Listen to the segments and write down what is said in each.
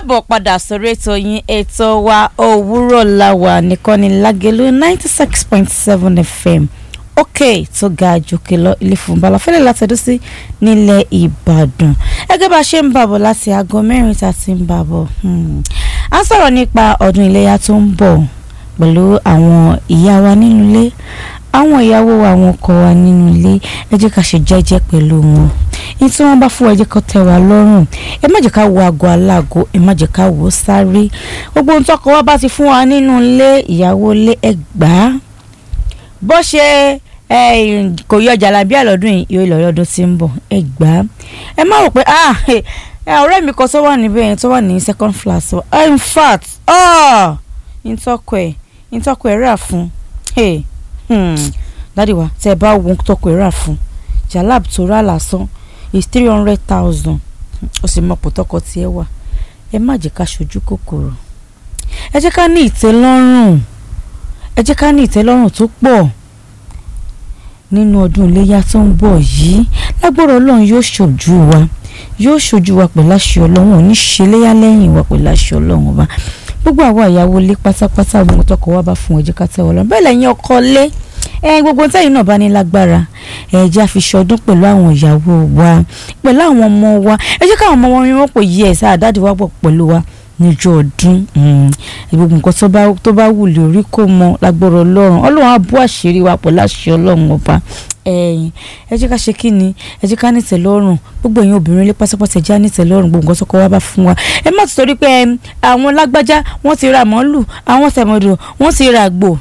káàbọ̀ padà sórí ètò yín ètò wa òwúrọ̀ làwà nìkan ní lágẹ̀lú ninety six point seven fm òkè tó ga jòkè lọ ilé fún balafẹ́lẹ́ látẹ̀dó sí nílẹ̀ ìbàdàn ẹgẹ́ bá a ṣe ń bàbọ̀ láti aago mẹ́rin tá a ti ń bàbọ̀ a ń sọ̀rọ̀ nípa ọdún iléyà tó ń bọ̀ pẹ̀lú àwọn ìyá wa nínú ilé àwọn ìyàwó wa àwọn ọkọ wa nínú ilé ẹ jẹ́ ká ṣe jẹ́jẹ́ pẹ̀lú wọn ní tí wọ́n bá fún ẹ jẹ́ kó tẹ́ wa lọ́rùn ẹ má jẹ́ ká wo aago aláàgó ẹ má jẹ́ ká wò ó sáré gbogbo ohun tọkọ wa bá ti fún wa nínú ilé ìyàwó ilé ẹ gbà á bó ṣe kò yọ jàlábíà lọ́dún yìí yóò lọ lọ́dún tí ń bọ̀ ẹ gbà á ẹ má rò pé ah ọ̀rẹ́ mi kan tó wà níbẹ̀ yẹn tó wà ní second class in fact ntọ́kọ ẹ̀ ntọ́kọ ẹ̀ rà fún dádì wa tẹ́ ẹ bá wo ntọ́kọ ẹ̀ rà fún jalab tó rà lásán is three hundred thousand ó sì mọ̀ pòtọ́kọ tí ẹ wà ẹ má jẹ́ ká ṣojú kòkòrò ẹ jẹ́ ká ní ìtẹ́lọ́rùn ẹ jẹ́ ká ní ìtẹ́lọ́rùn tó pọ̀ nínú ọdún iléyà tó ń bọ̀ yìí lágbára ọlọ́run yóò ṣojú wa yóò ṣojú wa pẹ̀lú àṣẹ ọlọ́run òní ṣe léyà lẹ́yìn wa pẹ̀lú àṣẹ ọlọ́run ọba gbogbo àwọn ìyàwó ilé pátápátá gbogbo tọkọ wa bá fún ẹ jẹ́ ká tẹ́ wọn lọ́rùn bẹ́ẹ̀ lẹ́yìn ọkọ lé ẹ gbogbo tẹ́yìn náà bá ní lágbára ẹ jẹ́ àfiṣọdún pẹ̀lú àwọn ìyàwó wa pẹ̀lú àwọn ọmọ wa ẹ jẹ́ káwọn ọmọ wọn rí wọn pé yẹ ẹ̀ sáà dáàdì wa pọ̀ pẹ̀lú wa níjọ́ ọdún gbogbo nǹkan tó bá wù lè orí kó mọ lágbára ọlọ́run ọlọ́run á bú àṣírí wa pẹ̀lú àṣẹ ọlọ́run ọba ẹ̀yin ẹ jẹ́ ká ṣe kí ni ẹ jẹ́ ká nítẹ̀ lọ́rùn gbogbo ẹ̀yin obìnrin lé pátápátá ẹ jẹ́ nítẹ̀ lọ́rùn gbogbo nǹkan tó kọ́ wá bá fún wa ẹ má ti torí pé àwọn lágbájá wọ́n ti ra màálù àwọn tẹ̀mọ̀dò wọ́n ti ra àgbò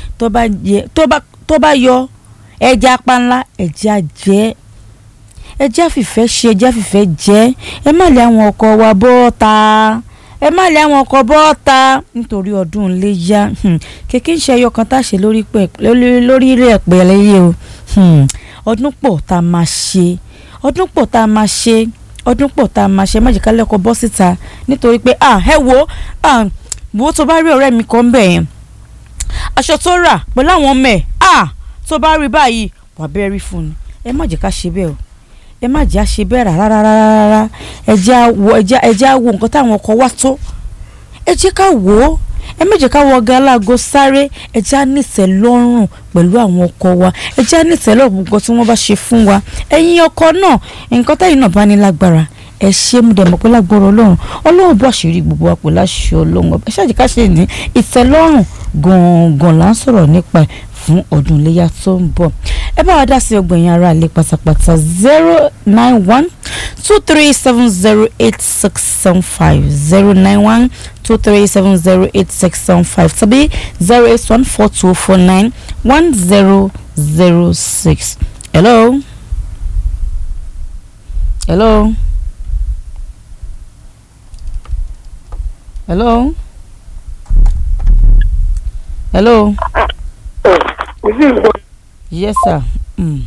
tó bá yọ ẹja panla ẹja jẹ́ ẹja fìfẹ́ ṣe ẹja fìfẹ́ jẹ́ ẹ má lé àwọn ọkọ wa bọ́ta ẹ má lé àwọn ọkọ bọ́ta nítorí ọdún iléyá kékeré ń ṣe ẹyọ kan tá a ṣe lórí rẹ̀ pẹ̀lẹ́yẹ o ọdún pọ̀ tá a máa ṣe ọdún pọ̀ tá a máa ṣe ọdún pọ̀ tá a máa ṣe má jẹ́ ká lẹ́kọ̀ọ́ bọ́ síta nítorí pé ah ẹ wo ah wo tó bá rí ọ̀rẹ́ mi kan bẹ̀ yẹn aṣọ tó rà pẹ̀lú àwọn ọmọ ẹ̀ ah tó bá rí báyìí wà bẹ́ẹ̀ rí fún ni ẹ má jẹ́ ká ṣe bẹ́ẹ̀ o ẹ má jẹ́ àṣe bẹ́ẹ̀ rárá rárá ẹ jẹ́ àwọ̀ ẹ jẹ́ àwọ̀ nǹkan táwọn ọkọ̀ wá tó ẹ jẹ́ ká wò ó ẹ má jẹ́ ká wọ ọ̀gá aláàgọ́ sáré ẹ jẹ́ ànítẹ̀ lọ́rùn pẹ̀lú àwọn ọkọ wa ẹ jẹ́ ànítẹ̀ lọ́rùn nǹkan tí wọ́n bá ṣe fún wa ẹ̀yin ọkọ náà nǹkan táyìn náà bá ní lágbára ẹ ṣe mú dẹ̀mọ́ pé lágbára ọlọ́run ọlọ́run bó àṣírí gbogbo wa pẹ̀lú àṣẹ ọlọ́run ẹ ṣáàjì ká ṣe ní ìtẹ́lọ́rùn gangan là ń sọ̀rọ̀ nípa fún ọdún iléyà tó ń bọ̀ ẹ bá wa dá sí ọgbọ̀n ara ilé pátápátá zero nine one two three seven zero eight six seven five zero nine one two three seven zero eight six seven five tàbí zero eight one four two four nine one zero zero six. hello. hello. hello. hello. yes sir. Mm.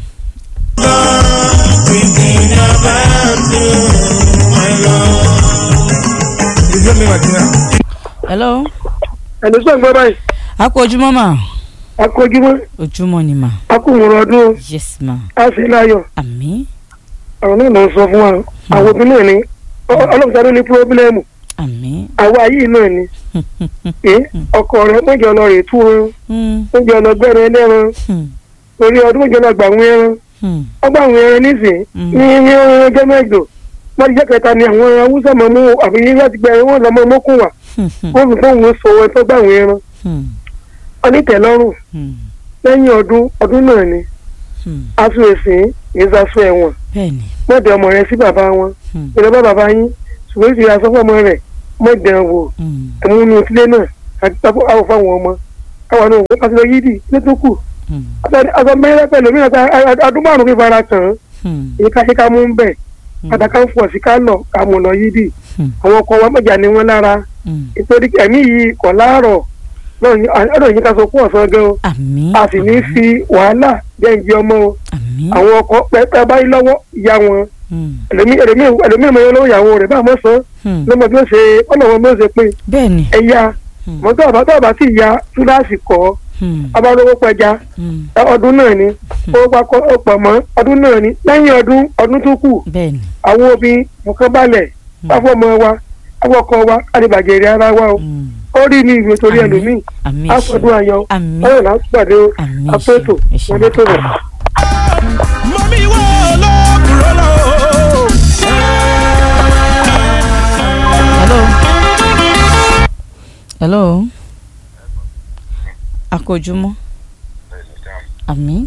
hello. ẹni sọ gbọ́ báyìí. a kú ojúmọ́ mà. a kú ojúmọ́. ojúmọ́ ni mà. a kú ìmọ̀ràn ọdún. yes ma. a sì láyọ̀. àmín. àwọn náà ló ń sọ fún wa àwọn obìnrin náà ni ọlọ́run sáré ní pírọ́bílẹ́mù. àmín. àwa yìí náà ni. ẹ ọkọ rẹ mọ̀jọ lọ rè tú wọn. mọ̀jọ lọ gbẹ́rẹ́ ẹlẹ́ran. orí ọdún mọ̀jọ lọ gbà wọn ẹran. ọgbà àwọn ẹran nísìn ní ní ọjọ́ mẹ́jọ wọ́n ti jẹ́ kẹta ni àwọn haúsá mọ̀ mú àbí láti gbẹ̀rẹ̀ wọn lọ́mọ mọ́kùn wà wọ́n fi fóun sọ ẹ tó gbà wọn ẹran onítẹ̀lọ́rùn lẹ́yìn ọdún ọdún náà ni aṣọ èsìn kìí ṣaṣọ ẹ̀wọ̀n mọ̀dẹ ọmọ rẹ sí bàbá wọn ìrọ̀bá bàbá yín ṣùgbọ́n ìṣe aṣọ fún ọmọ rẹ̀ mọ̀dẹ wò ẹ̀múnú ilé náà àti àwọn fáwọn ọmọ káwọn náà wọ́n pàṣẹ yídì ilé tó kù aṣọ mẹ́rẹ́ pẹ̀lú mìíràn adún márùn-ún kí fara tàn án èyí ká ṣe ká mú ń bẹ̀ pàtàkì ń fọ̀ sí ká lọ ká mú lọ yídì àwọn ọkọ wa mọ̀jà ni wọ́n lára nítorí ẹ̀mí yìí kọ̀ láàárọ̀ ọ̀dọ̀ yìí ká sọ fún ọ̀sán gan o a sì ní fi wàhálà jẹ́ǹjẹ́ ọmọ o àwọn ọkọ pẹ́pẹ́ báyìí lọ́wọ́ ìyá wọn ẹlòmíì mọ̀ lọ́wọ́ ìyàwó rẹ̀ bá mọ̀ sán lọ́mọ bí ó ṣe ọ̀nà wọn bí ó ṣe pé ẹ̀yà mọ́tò ọ̀bá tó ọ̀bá sì ya túláàsì kọ́ abálówó pẹja ọdún náà ni owó pakọ ọ̀pọ̀ mọ́ ọdún náà ni lẹ́yìn ọdún ọdún tó kù àwọn obìnrin nǹkan balẹ̀ fáfọ́mọ wa àwọn ọkọ wa àdìbàjẹ́ èrè ara wa o Mm. ó rí ní ìwé torí Àmín. ẹlòmíì àmì ẹ àfọdún ṣeun ayọ̀ àmì ọ̀rọ̀ là ń pàdé o àmì ẹ àpétò ṣeun ẹ ṣeun wọlé tó rẹ̀. mọ̀mí wọ́ lọ́kùnrin lọ. hello hello akójúmọ́ àmì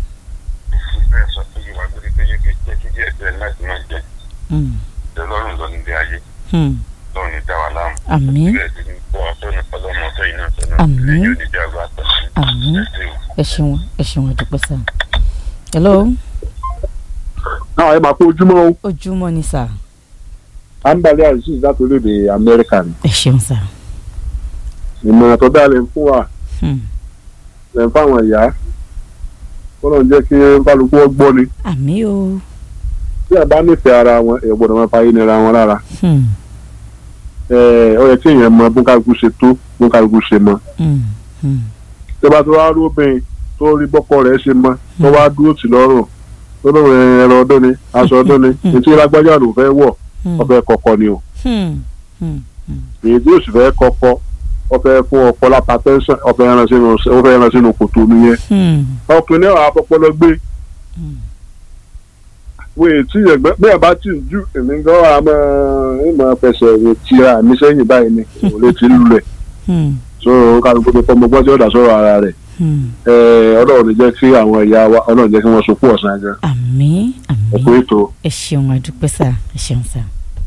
Mm. Ọlọ́run lọ nílé ayé, Hmm. lọ́run ní dá wa láàmú. àmì Bẹ́ẹ̀ sì ni kó àtọ́nà ọlọ́mọ ọ̀tọ́ yìí náà sọ́nà. Àmín. Yóò ní jágbá àtọ́nà. àmì Ẹ ṣé o. ẹ ṣeun ẹ ṣeun àdúpẹ́ sá hello náà ẹ máa kó ojúmọ́ o ojúmọ́ ni sá àǹbálẹ̀ àrísí láti orílẹ̀-èdè amẹ́ríkà ni ẹ ṣeun sá ìmọ̀ràn tó dáa lè ń fún wa Hmm. lè ń fáwọn ìyá kó lóun jẹ́ kí kálukú ọgbọ́n ni àmì o tí a bá nífẹ̀ẹ́ ara wọn èèyàn gbọ́dọ̀ máa fàyè nira wọn lára Hmm. ẹ ó yẹ kí èèyàn mọ bó kálukú ṣe tó bó kálukú ṣe mọ Hmm. Hmm. tí a bá tó wá róbìn tó rí bọ́kọ rẹ̀ ṣe mọ tó wá dúró tì lọ́rùn tó lóun ẹran ọdún ni aṣọ ọdún ni Hmm. ètí lágbájá ló fẹ́ wọ̀ Hmm. ọfẹ́ kọ̀kọ́ ni o Hmm. Hmm. èyí tí òsì fẹ́ kọ́kọ́ ọfẹ́ fún ọkọ lápá tẹ́sán ọfẹ́ ẹran sínú ọfẹ́ ẹran sínú kòtò nìyẹn Hmm. ọkùnrin náà àpọpọlọ gbé Hmm. wo ètí ẹgbẹ bí ẹ bá tì í ju èmi gan wa máa ń máa fẹsẹ̀ rè tira mi sẹ́yìn báyìí ni òun lè ti lulẹ̀ Hmm. so kálukú tó fọmọ gbọ́n tí ó dà sọ̀rọ̀ ara rẹ̀ Hmm. ẹ ọlọ́run ní jẹ́ kí àwọn ìyá wa ọlọ́run jẹ́ kí wọ́n sopọ̀ ọ̀sán gan àmì àmì ẹ̀kú ètò. ẹ ṣeun àdúpẹ́ sá ẹ ṣeun sá.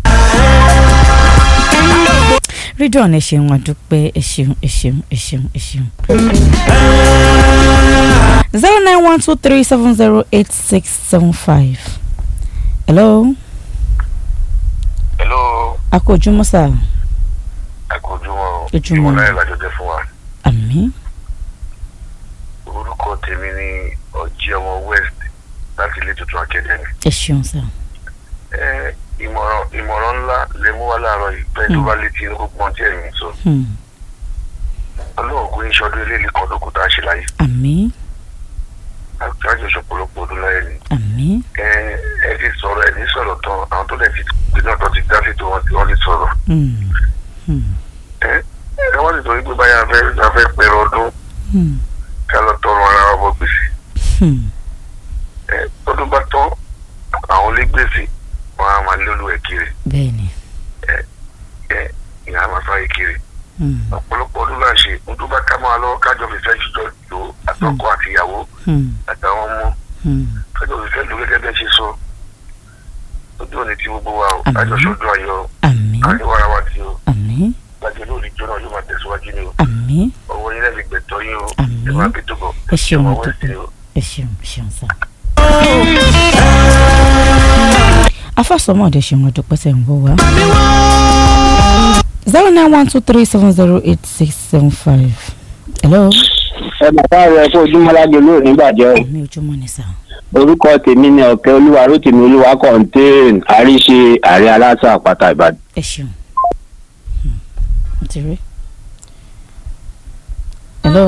rídọ̀n ẹ ṣeun àdúpẹ́ ẹ ṣeun ẹ ṣeun ẹ ṣeun ẹ ṣeun. zero nine one two three seven zero eight six seven five. hello Hello, akójúmọ́ sá ẹ kú ojúmọ́ o. Ojúmọ́. Ìmọ̀láyà làjọ jẹ́ fún wa. àmì Orúkọ tèmi ni Ọjí ọmọ West láti ilé tuntun Academy. ẹ ṣeun sá. Ẹ ìmọ̀ràn ìmọ̀ràn ńlá lè mú wa láàárọ̀ yìí pé tó bá létí inú pọ́n tí ẹ̀yìn sọ. Hmm. Ọlọ́run kò ní ṣọdún eléyìí kan lókun tá a ṣe láyé. àmì Àjọ ṣọ̀pọ̀lọpọ̀ ọdún láyé ni. àmì Ẹ ẹ ti sọ̀rọ̀ ẹ̀ ní sọ̀rọ̀ tán àwọn tó lẹ̀ ti gbìnà tó ti dá sí tó wọ́n ti wọ́n ti sọ̀rọ̀. Hmm. Hmm. Ẹ ẹ wọ́n ti sọ wípé báyà fẹ́ fẹ́ pẹ̀rọ ọdún Hmm. ká lọ tọrọ ara wa bọ́ gbèsè. Hmm. ẹ tọdún bá tán àwọn olégbèsè wọn á máa lólu ẹ kiri bẹ́ẹ̀ni. ẹ ìyá máa fáyé kiri Hmm. ọ̀pọ̀lọpọ̀ ọdún là ń ṣe ohun tó bá ká máa lọ kájọ fìfẹ́ jùjọ lò ó àtọkọ àtìyàwó Hmm. àtàwọn ọmọ Hmm. kájọ fìfẹ́ lò gẹ́gẹ́ bẹ́ẹ̀ ṣe sọ ojú òní tí gbogbo wa o Àmín. kájọ sọdún ayọ̀ àmì àríwára wa tí o àmì gbàgbé lórí jóná yóò máa tẹ̀síwájú ni o àmì ọwọ́ yín lẹ́bi gbẹ̀tọ́ yín o Àmín. ẹ máa bí tó bọ̀ ẹ ṣeun ọmọ west àdúpẹ́ ni o. ẹ ṣeun ṣeun sá. afásọmọdé ṣeun àdúpẹ́ sẹ́ ń wọ́ wá. zero nine one two three seven zero eight six seven five. hello. ẹ bàbá rẹ kó ojúmọ́ lágbo lóò nígbàjẹ́ o àmì ojúmọ́ ni sá. orúkọ tèmi ni ọ̀kẹ́ olúwa rótìmí olúwa kọ́ńtéèn àríṣe ààrẹ aláṣà àpáta ìbàdàn. ẹ ṣeun. Hmm. mo ti rí. hello.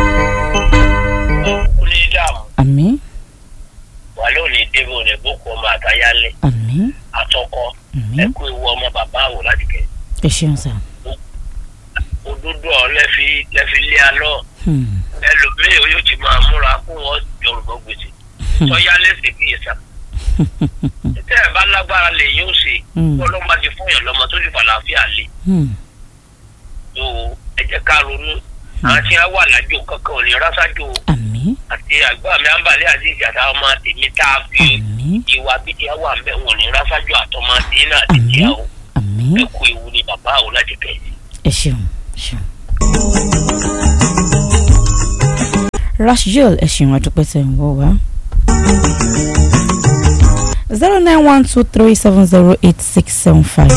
ní dààmú àmì wà lónìí débò ní boko ọmọ àtayálé àmì àtọkọ àmì ẹkú ewu ọmọ bàbá àwò láti kẹ ẹ ṣeun sá. òdodo ọ lẹfi lẹfi lé alọ Hmm. ẹlòmíì yóò ti máa múra kó wọn jọrùbọ gbèsè tọyá lẹsẹ kì í sá tẹ ẹ bá lágbára lè yóò ṣe Hmm. kó ló ń bá ti fún yàn lọmọ tó ti fàlàáfíà lé Hmm. tó ẹ jẹ ká ronú àwọn tí wọn wà lájò kankan ò ní rásájò àmì àti àgbà mi àǹbálẹ àti ìjàdá ọmọ tèmi tá a fi àmì ìwà bíi àwọn àmbẹ wọn ò ní rásájò àtọmọ tèmi náà àti Àmín. tíyà o. àmì ẹ kú ewu ni bàbá àwọn láti kẹ́yìn. ẹ ṣeun ṣeun. rashiel ẹ ṣeun àdúpẹ́ tẹ̀ ń wọ́ wá. zero nine one two three seven zero eight six seven five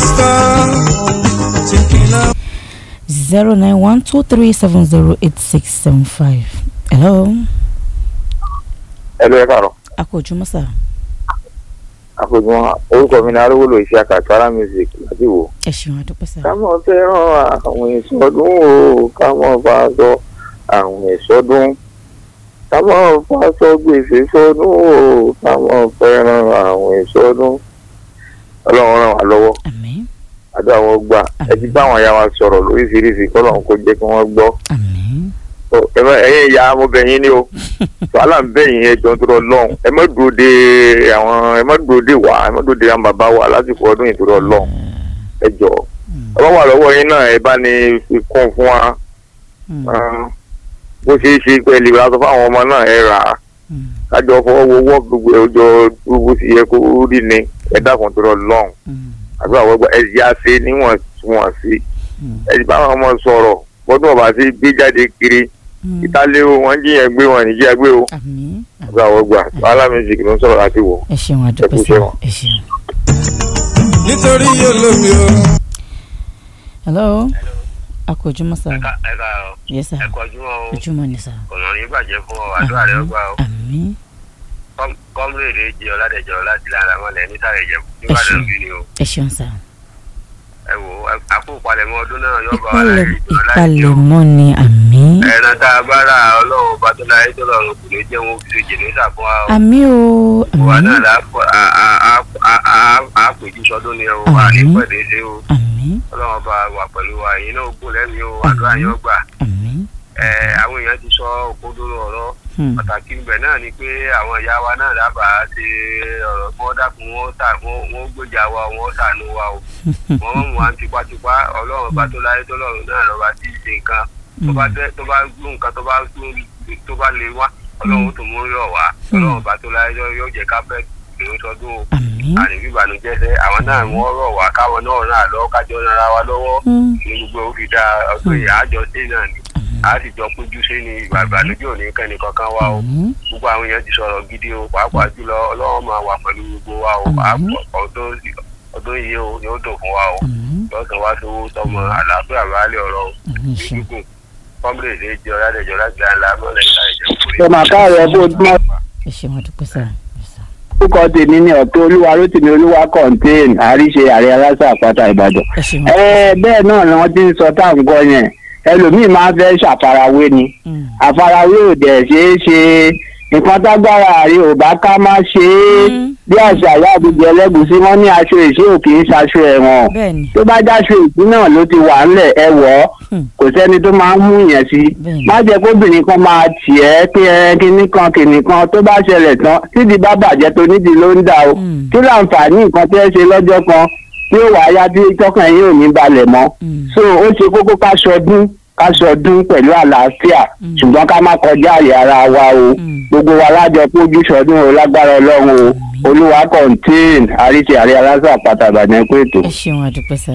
zero nine one two three seven zero eight six seven five. hello ẹ ló yẹ káàárọ̀ akójúmọ́ sá àfojúmọ́ orúkọ mi ní arúgbó iṣẹ́ àkàtúrà music láti wò. ẹ ṣeun àdúpẹ́ sá. kámọ́ fẹ́ràn àwọn ìsọdún o kámọ́ fàṣọ àwọn ìsọdún kámọ́ fàṣọ gbèsè sọdún o kámọ́ fẹ́ràn àwọn ìsọdún ọlọ́run ràn wá lọ́wọ́ àmì àdó àwọn gbà ẹ ti bá àwọn aya wa sọ̀rọ̀ lóríṣiríṣi kọ́lọ́run kó jẹ́ kí wọ́n gbọ́ àmín Ọ, ẹ má- ẹ̀yin ìyá mo bẹ̀ yín ni o wàhálà ń bẹ̀ yín ẹjọ́ tó lọ lọ́hùn ẹ má dúró de àwọn ẹ má dúró de wà ẹ má dúró de àwọn bàbá wa lásìkò ọdún yìí tó lọ lọ́hùn ẹ jọ ọba wà lọ́wọ́ yín náà ẹ bá ní fi kún fún wa Mm, Ah, bó ṣe é ṣe pẹ̀lú aṣọ fáwọn ọmọ náà ẹ rà á mm, kájọ fọwọ́ wọwọ́ gbogbo ọjọ́ gbogbo sì yẹ kó rí ni ẹ dákun tó lọ lọ́hùn mm, àbí àwọn ọgbà ẹ yá ṣe níwọ̀n wọ̀n sí mm, ẹ ti bá àwọn ọmọ sọ̀rọ̀ bọ́dún ọba sí gbé jáde kiri mm. ìtàlẹ́ o wọ́n jíyàn gbé wọn nìjíyà gbé o àmín àbí àwọn ọgbà alámísìkì ló ń sọ̀rọ̀ láti wọ̀. ẹ ṣeun àdúpẹ́ kú sá iṣẹ́ wọn. ẹ ṣeun. nítorí olómi o. hello a kò ojúmọ́ sá ẹ̀ka ẹ̀ka yẹ sá ẹ̀kọ́ ojúmọ́ o ojúmọ́ ni sá. ọ̀nà ní bàjẹ́ fún ọ àdúrà rẹ ọgbà o àmín kọ́múrèdè jẹ́ ọ̀làdẹ̀jọ́ láti lára mọ́lẹ̀ nísàlẹ̀ ìjẹ̀bù nígbàdàn bí ni o ẹ ṣeun sá. ẹ wò àpò ìpalẹ̀mọ́ ọdún náà yóò bá wa ìpalẹ̀ láyé ìjọ láti jẹun ìpalẹ̀mọ́ ni àmín ẹran tá a bá rà ọlọ́run bá tó láyé tó lọ́run kò ní jẹ́ wọn fi ṣe jẹ̀nẹ́sà fún wa o àmín o wà àmín náà lápò àpèjú sọdún ni o wà ní Àmín. pẹ̀lẹ́sẹ̀ o àmín ọlọ́run bá wà pẹ̀lú wa èyí náà gùn lẹ́mìí o àdúrà yóò gbà àmín. ẹ àwọn èèyàn ti sọ òkodoro ọ̀rọ̀ Hmm. pàtàkì ibẹ̀ náà ni pé àwọn ìyá wa náà dábàá ṣe ọ̀rọ̀ kí wọ́n dákun wọ́n tà wọ́n gbèjà wa wọ́n ṣàánú wa o wọ́n mú wa tipátipá ọlọ́run bá tó láyé tó lọ́run náà lọ́ba tí ì ṣe nǹkan tó bá tẹ tó bá gbó nǹkan tó bá tó bá lè wá ọlọ́run tó mú yọ̀ wá ọlọ́run bá tó láyé yóò jẹ́ ká fẹ́ lóun sọdún o àmín. àníbí ìbànújẹ́ sẹ́ àwọn náà wọ́n rọ̀ wá káwọn náà náà lọ́ kájọ nára wa lọ́wọ́ Hmm. ní gbogbo ó fi dá ọdún yìí àjọ sí náà ni a sì jọ péjú sí ni ìgbà ìbànújẹ́ òní kẹ́ni kankan wá o àmín. gbogbo àwọn èèyàn ti sọ̀rọ̀ gidi o pàápàá jùlọ ọlọ́run máa wà pẹ̀lú gbogbo wa o Àmín. Àpò- ọdún ọdún yìí o yóò dùn fún wa o àmín. lọ́sàn wá sówó tọmọ àlàáfíà rálẹ̀ ọ̀rọ̀ o àmín ṣeun. gígùn kọ́mílẹ̀dì jẹ́ ọ̀làdẹ̀jọ́ láti àńlá mọ́lẹ̀ ìta ìjẹun kúrẹ́. ṣe màá káàárọ̀ bó ojúmọ́ ẹ ṣeun àdúpẹ́ sá. Yes, sir. orúkọ tèmi ní ọ̀tún olúwa rótìmí olúwa contain àríṣe ààrẹ aláṣà àpáta ìbàdàn. ẹ ṣeun. ẹ bẹ́ẹ̀ náà ni wọ́n ti ń sọ tá à ń gbọ́ yẹn ẹlòmíín máa ń fẹ́ ṣàfarawé ni Hmm. àfarawé ò dẹ̀ ṣeé ṣe nǹkan tágbára rí ò bá ká má ṣe é Mm. bí àṣà ìyá àbújá ẹlẹ́gùsí wọn ní aṣọ ìṣe ò kì í ṣaṣọ ẹ̀wọ̀n bẹ́ẹ̀ni tó bá jáṣọ ìṣí náà ló ti wà ńlẹ̀ ẹ wọ̀ ọ́ Hmm. kò sẹ́ni tó máa ń mú yẹn sí Bẹ́ẹ̀ni. má jẹ́ kóbìnrin kan máa tì ẹ́ pé ẹ kinní kan kinní kan tó bá ṣẹlẹ̀ tán tídìí bá bàjẹ́ tó nídìí ló ń dà o Hmm. kí láǹfààní nǹkan tẹ́ ṣe lọ́jọ́ kan tí ó wà á yá tí tọkàn yín ò ní balẹ̀ mọ́ Hmm. so ó ṣe kókó ká ṣọdún ká ṣọdún pẹ̀lú àlàáfíà Mm. ṣùgbọ́n ká má kọjá àyè ara wa o Mm. gbogbo wa lájọ pójú ṣọdún o lágbára ọlọ́run o olúwa contain àríṣe àrí aláṣà àpáta ìbàdàn ẹ̀kú ètò. ẹ ṣeun àdúpẹ́ sá.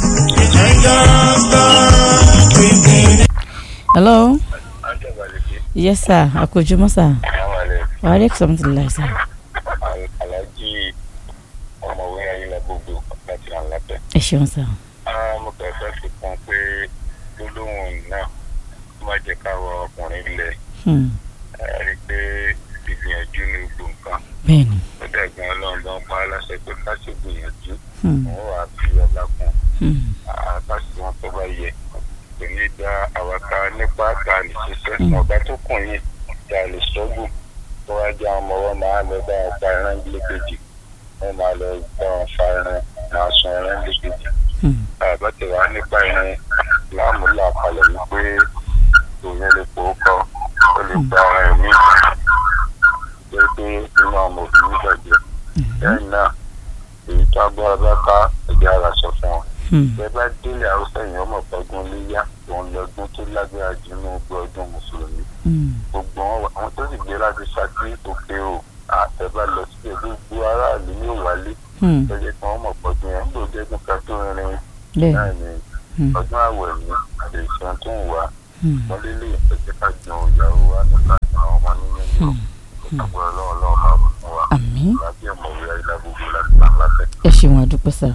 hello yes sir a kò ojúmọ́ sá. wàhálà ẹ̀kọ́ sọ́mùtì láì sá. alájí ọmọwé ayélujára gbogbo láti àlàbẹ. ẹ ṣeun sá. mo kàn fẹ́ fi kún pé gbólóhùn náà ó máa jẹ́ káwọ ọkùnrin lẹ̀ Hmm. rí i pé ìgbìyànjú ní gbogbo nǹkan bẹ́ẹ̀ni. ó dẹ̀gbọ́n ọlọ́run ló ń pa á láṣẹ pé ká ṣe gbìyànjú Hmm. òun wà á fi ọlá kún Hmm. àtàṣe wọn tó bá yẹ kò ní dá àwa ká nípa ká lè ṣiṣẹ́ ọ̀gá tó kùn yìí tá a lè ṣọ́gùn tó wá jẹ́ àwọn ọmọ wọn máa lọ bá wọn pa ẹran lékejì wọn máa lọ bá wọn fa ẹran máa sun ẹran lékejì Hmm. àbátẹ̀ wá nípa ẹran láàmúlà kalẹ̀ wípé òun lè pò ó kọ́ ó lè gba ẹ̀mí pé pé inú àwọn òfin nígbàjẹ́ lẹ́yìn náà èyí tó agbára bá ká ẹ̀jẹ̀ ara sọ fún wọn Hmm. bẹ́ẹ̀ bá délé haúsá èèyàn ọmọ ọgbọ́n léyà òun lọ́dún tó lágbára jù nínú gbogbo ọdún mùsùlùmí Hmm. gbogbo wọn àwọn tó sì gbé láti ṣáájú òkè o àtẹ̀bá lọ sí ẹ̀ gbogbo aráàlú yóò wálé Hmm. lọ́jọ́ tí wọ́n mọ̀ pọ̀jù yẹn ló jẹ́gun ká tó rin bẹ́ẹ̀ni. náà ní Hmm. ọdún àwẹ̀ ní àdéhùn tó ń wá Hmm. wọ́n lélẹ̀ ẹ̀jẹ̀ ká jẹun ìyàwó wa nípa àwọn ọmọ nínú ìlú ìgbàgbọ́ ọlọ́run ọlọ́run máa bọ̀ fún wa àmín. láti ọmọwé ayélujára gbogbo láti máa látẹ̀. ẹ ṣeun àdúpẹ́ sá.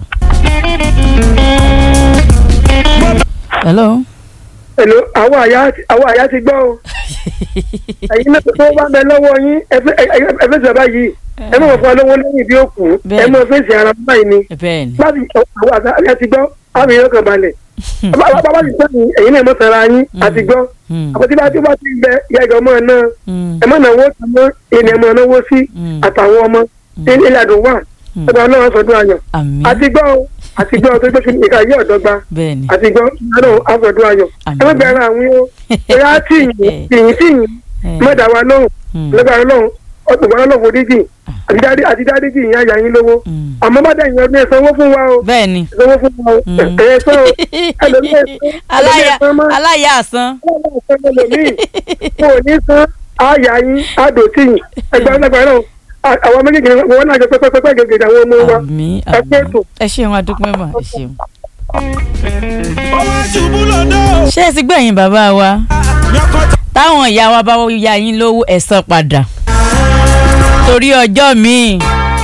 hello. Hello, àwọn àyà àwọn àyà ti gbọ́ o ẹ̀yin náà tó bá bẹ lọ́wọ́ yín ẹ fẹ́ sọ báyìí ẹ mọ̀ fún ọlọ́wọ́ lẹ́yìn bí ó kù ẹ mọ̀ fèsì ara báyìí ni bẹ́ẹ̀ni. láti àwọn àyà ti gbọ́ àwọn èèyàn kan balẹ̀ bàbá ti sẹ́yìn ẹ̀yin náà mọ̀ sara yín àti gbọ́ Hmm. àpótí bá tí ó bá ti bẹ ìyá ìgbà ọmọ náà Hmm. ẹ mọ̀ náwó tàmọ́ ènìyàn mọ̀ náwó sí Hmm. àtàwọn ọmọ ilé àdùn wà ọba ọlọ́run sọdún ayọ̀ àmì àti gbọ́ o, àti gbọ́ tó gbé kí ìka yí ọ̀dọ́gba bẹ́ẹ̀ ni àti gbọ́ ọlọ́run asọdún ayọ̀ Àmín. ẹ má bẹ̀rẹ̀ àwọn yín o ẹ̀yà tìyìn tìyìn tìyìn Eh, mọ́dà wa lóhùn mm, lọ́gbàrá lóhùn ọ̀gbọ̀n ọlọ́run foríjì àti dáadé àti dáadé jì yín àyà yín lówó mm. àmọ́ bá dẹ̀yìn ọdún ẹ̀ sanwó fún wa o bẹ́ẹ̀ ni sanwó fún wa o Mm. ẹ̀ sọ o ẹlòmíì ẹ̀ sọ aláya ẹlòmíì ẹ̀ sọ mọ́ aláya àsán ọlọ́run sọ ẹlòmíì kò ní san àyà yín àdó tìyìn ẹgbẹ́ ọlọ́gbàrá náà àwọn méjèèjì wọn náà jẹ pẹ́pẹ́pẹ́ gègé àwọn ọmọ wa àmì ẹ pé àmì ètò. ẹ ṣeun adúpẹ́ mà ẹ ṣeun. owó ṣubú lọ́dọ̀ ṣé ẹ ti gbẹ̀yìn bàbá wa yọkọ̀tà táwọn ìyá wa bá ya yín lówó ẹ san padà torí ọjọ́ míì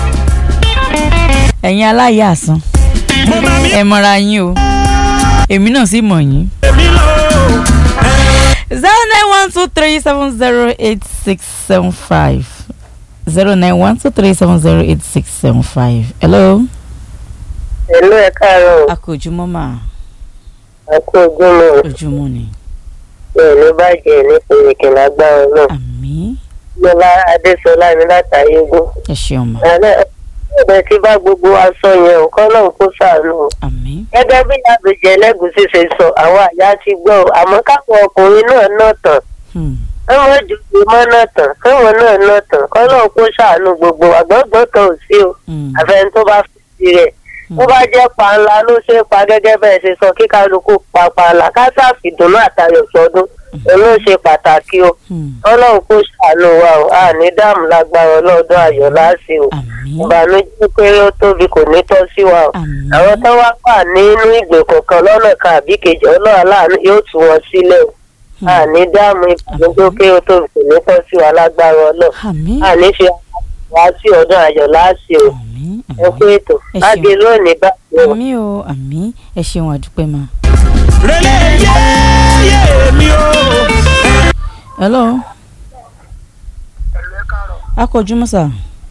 ẹ̀yin aláya àsán mo máa mi ẹ mọ̀ra yín o èmi náà sì mọ̀ yín. èmi lọ. zero nine one two three seven zero eight six seven five zero nine one two three seven zero eight six seven five. hello. Ẹ̀lú ẹ̀ káàárọ̀ a kò ojúmọ́ mà àkó ojúmọ́ ojúmọ́ ni. ẹ̀ ní bàjẹ́ ní pèrèkè lágbára náà. àmì Lọ́lá Adéṣọlá mi látàrí egún. ẹ ṣeun mà Àlẹ́ ẹ̀bẹ̀ tí bá gbogbo wa sọ yẹn ò kọ́ náà kó sàánú. àmì Gẹ́gẹ́ bí àbèjẹ́ ẹlẹ́gùsí ṣe sọ, àwọn àyà ti gbọ́ ọ, àmọ́ káwọn ọkùnrin náà náà tàn. hmm, Káwọn jòjì mọ́ náà tàn, káwọn náà náà tàn, kọ́ náà kó sàánú gbogbo àgbọ̀gbọ̀ kan ò sí o. hmm, Àfẹn tó bá fi sí rẹ̀. Bó bá jẹ́ panla ló ṣe é pa gẹ́gẹ́ bẹ́ẹ̀ ṣe sọ kí kálukú pa panla ká sáfìdùnnú àtayọ̀ sọdún. Òun ló ṣe pàtàkì o. hmm, ọlọ́run kò ṣàánú wa o a ní dáàmú lágbára ọlọ́dún ayọ̀ láàṣì o àmì ìbànújẹ́ péré ó tóbi kò ní tọ́ sí wa o àmì àwọn tó wá wà nínú ìgbèkùn kan lọ́nà kan àbí kejì ọlọ́run aláàánú yóò tú wọn sílẹ̀ o a ní dáàmú ìbànújẹ́ péré ó tóbi kò ní tọ́ sí wa lágbára ọlọ́run àmì a ní fi wá sí ọdún ayọ̀ láàṣì o àmì ẹ kú ètò Ẹ ṣeun. láti lónìí báyìí o. àmì o àmì ẹ ṣeun àdúpẹ́ mà. rẹlẹ yéyé mi o. hello ẹ̀lú ẹ̀ káàárọ̀ a kò ojúmọ́ sà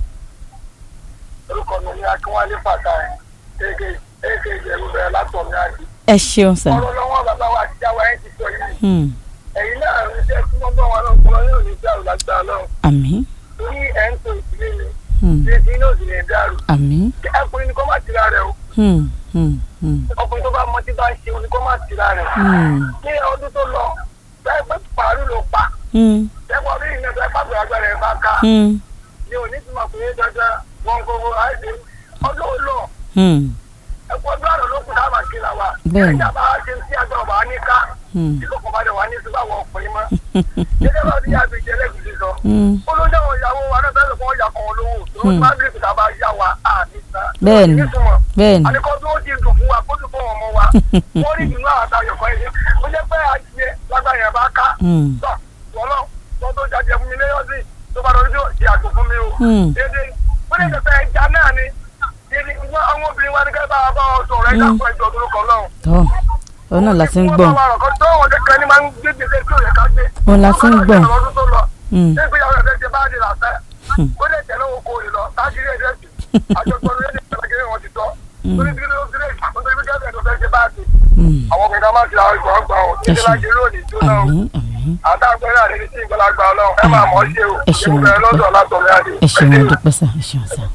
orúkọ mi ní akínwálé pàtàkì èké èké ìjẹ̀bú bẹ̀rẹ̀ látọ̀ mi àdì. ẹ ṣeun sà ọ̀rọ̀ lọ́wọ́ bàbá wa àti jáwa ẹ̀ ti sọ yìí hmm, ẹ̀yin náà ń jẹ́ kí wọ́n bọ̀ wọn lọ fún ọ yóò ní dàrú lágbára náà àmì torí ẹ̀ ń tó ìdílé mi hmm, ṣé tí náà sì lè dàrú. àmì ọkùnrin ni kò má tira rẹ̀ o hmm, hmm, hmm, ọkùnrin tó bá mọ tí bá ń ṣe o ni kò má tira rẹ̀. hmm, ní ọdún tó lọ bẹ́ẹ̀ pé pàrọ̀ ló pa hmm, ẹ̀kọ́ bí ìyẹn bẹ́ẹ̀ pàgbé agbára ẹ̀ bá ká hmm, ni òní ti mọ̀ pé dandan wọn kò wọ àìsè ọdún ó lọ hmm, ẹ̀kọ́ ọdún àrò ló kù dáàbà kí la wa Bẹ́ẹ̀ni. ẹ̀jẹ̀ bá ṣe sí agbára bá ní ká hmm, tí kò kọ̀ bá dẹ̀ wá ní sí báwọn ọkùnrin mọ́ gẹ́gẹ́ bá ti yá àbí ìjẹ́lẹ̀ gidi sọ hmm. olóńjà wọn ìyàwó wa náà bẹ́ẹ̀ lọ́kọ́ yà kan olówó tó Hmm. bá bí ìpìtà bá yá wa àmì sàn Bẹ́ẹ̀ni. nítumọ̀ bẹ́ẹ̀ni àníkọ́ bí ó ti dùn fún wa kó dùn fún ọmọ wa wọ́n rí ìdùnnú àwọn àtàyọ̀ kan yìí ó jẹ́ pé àjẹ lágbàá yẹn bá ká hmm, tọ́ wọ́lọ́ tó tó jáde fún mi lẹ́yọ́ sí tó bá lọ́dún tó ti àgbò fún mi o. hmm, dédé ó lè tẹ̀sẹ̀ ẹja náà ni dédé wọ́n àwọn obìnrin wa ní kẹ́ bá wa bá ọ sọ̀rọ̀ ẹja fún ẹjọ́ tó kọ̀ lọ́hùn. tọ́ ọ náà la ti ń gbọ̀n tó wọn kẹ́kẹ́ ni máa ń gbé gbèsè tí ò yẹ ká gbé. Òun la ti ń gbọ̀n. ọdún tó lọ hmm, ṣé ìgbéyàwó ẹ̀fẹ́ ṣe bá dé làfẹ́ Hmm. ó lè tẹ̀lé oko rè lọ tágìrì ẹ̀jẹ̀ sí àjọpọ̀ lórí ẹ̀jẹ̀ wọn ti tọ́ Hmm. lórí bí ló ti lè nítorí bí kẹ́kẹ́ tó fẹ́ ṣe bá dé hmm, àwọn ọkùnrin náà máa ti àwọn ìgbọ̀n gbà ọ̀ títí láti lónìí tó náà àmì àmì àtàgbẹ́ náà lè ti ìgbàlagbà ọlọ́run ẹ máa mọ̀ ọ́ ṣe o Ẹ ṣeun, ìwúrẹ́ lọ́dọ̀ látọ̀mí àdé. ẹ ṣeun àdúpẹ́ sà ẹ ṣeun sà.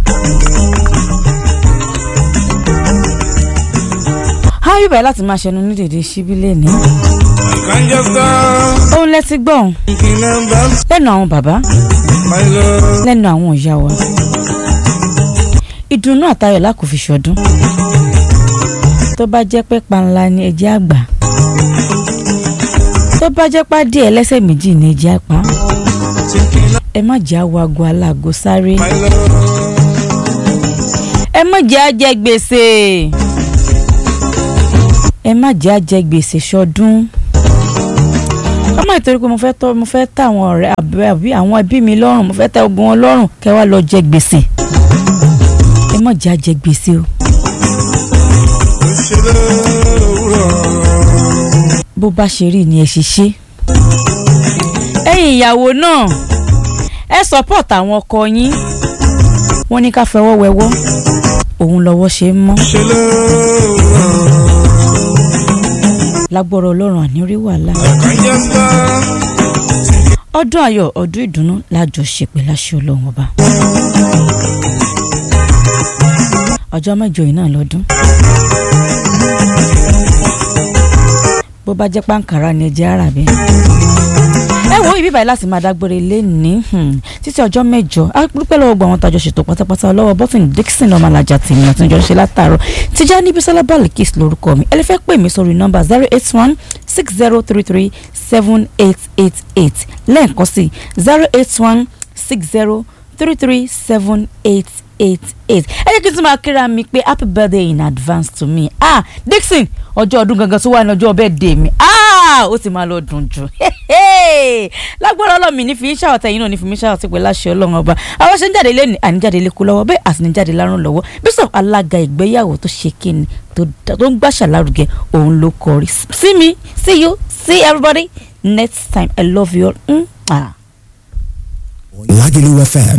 háyù báyìí láti máa ṣẹnu ní dèdè síbí lẹ́ni kànjọ kan òun lẹ ti gbọ̀n kìnnà bá lẹ́nu àwọn bàbá máa lọ. lẹ́nu àwọn ìyá wa ìdùnnú àtayọ̀ la kò fi ṣọdún tó bá jẹ́ pé panla ni ẹjẹ́ àgbà tó bá jẹ́ pá díẹ̀ ẹlẹ́sẹ̀ méjì ni ẹjẹ́ àpá ẹ má jẹ́ àwọ̀ àgọ́ aláàgọ́ sáré máa lọ. ẹ má jẹ́ àjẹ gbèsè ẹ má jẹ́ àjẹ gbèsè ṣọdún ká má ìtorí pé mo fẹ́ tọ́ mo fẹ́ tà àwọn ọ̀rẹ́ àbí àbí àwọn ẹbí mi lọ́rùn mo fẹ́ tẹ ogun wọn lọ́rùn kẹ́ wá lọ jẹ gbèsè ẹ má jẹ́ àjẹ gbèsè o ó ṣe lówùrọ̀. bó bá ṣe rí ni ẹ ṣe ṣe ẹ̀yin ìyàwó náà ẹ support àwọn ọkọ yín wọ́n ní ká fẹwọ́ wẹwọ́ òun lọ́wọ́ ṣe ń mọ́ ṣe lówùrọ̀. lágbọ́rọ̀ ọlọ́run àní rí wàhálà kànjọ kan ọdún ayọ̀ ọdún ìdùnnú lájọṣepẹ̀ láṣẹ ọlọ́run ọba. ọjọ́ mẹ́jọ yìí náà lọ́dún. bó bá jẹ́ pàǹkàrà ni ẹ jẹ́ ara bẹ́ẹ̀ ẹ wo ibi báyìí láti máa dágbére lẹ́ni títí ọjọ́ mẹ́jọ á dúpẹ́ lọ́wọ́ gbọ́ àwọn tàjọ ṣètò pátápátá ọlọ́wọ́ bọ́tìn dixon ọmọlàjà tèmi àti ìjọ ṣe látàárọ̀ Tijani Bisola Balikis lórúkọ mi ẹ lè fẹ́ pè mí sórí nọ́mbà zero eight one six zero three three seven eight eight eight lẹ́ẹ̀kan sí zero eight one six zero three three seven eight eight eight ẹ jẹ́ kí n tún máa kíra mi pé happy birthday in advance to me ah Dixon ọjọ́ ọdún gangan tó wà ní ọjọ́ birthday mi ah ó ti máa lọ dùn jù lágbára ọlọ́mì ní fi ń ṣàwọ̀tẹ́ yìí náà ní fi mí ṣàwọ̀tẹ́ pé láṣẹ ọlọ́run ọba àwọn ṣe ń jáde lé ní àníjáde lé kú lọ́wọ́ bẹ́ẹ̀ àti ní jáde lárùn lọ́wọ́ bísọ̀ alága ìgbéyàwó tó ṣe kíni tó ń gbàṣà lárugẹ òun ló kọrí see me see you see everybody next time i love you all. Mm. Ah. Lagelu FM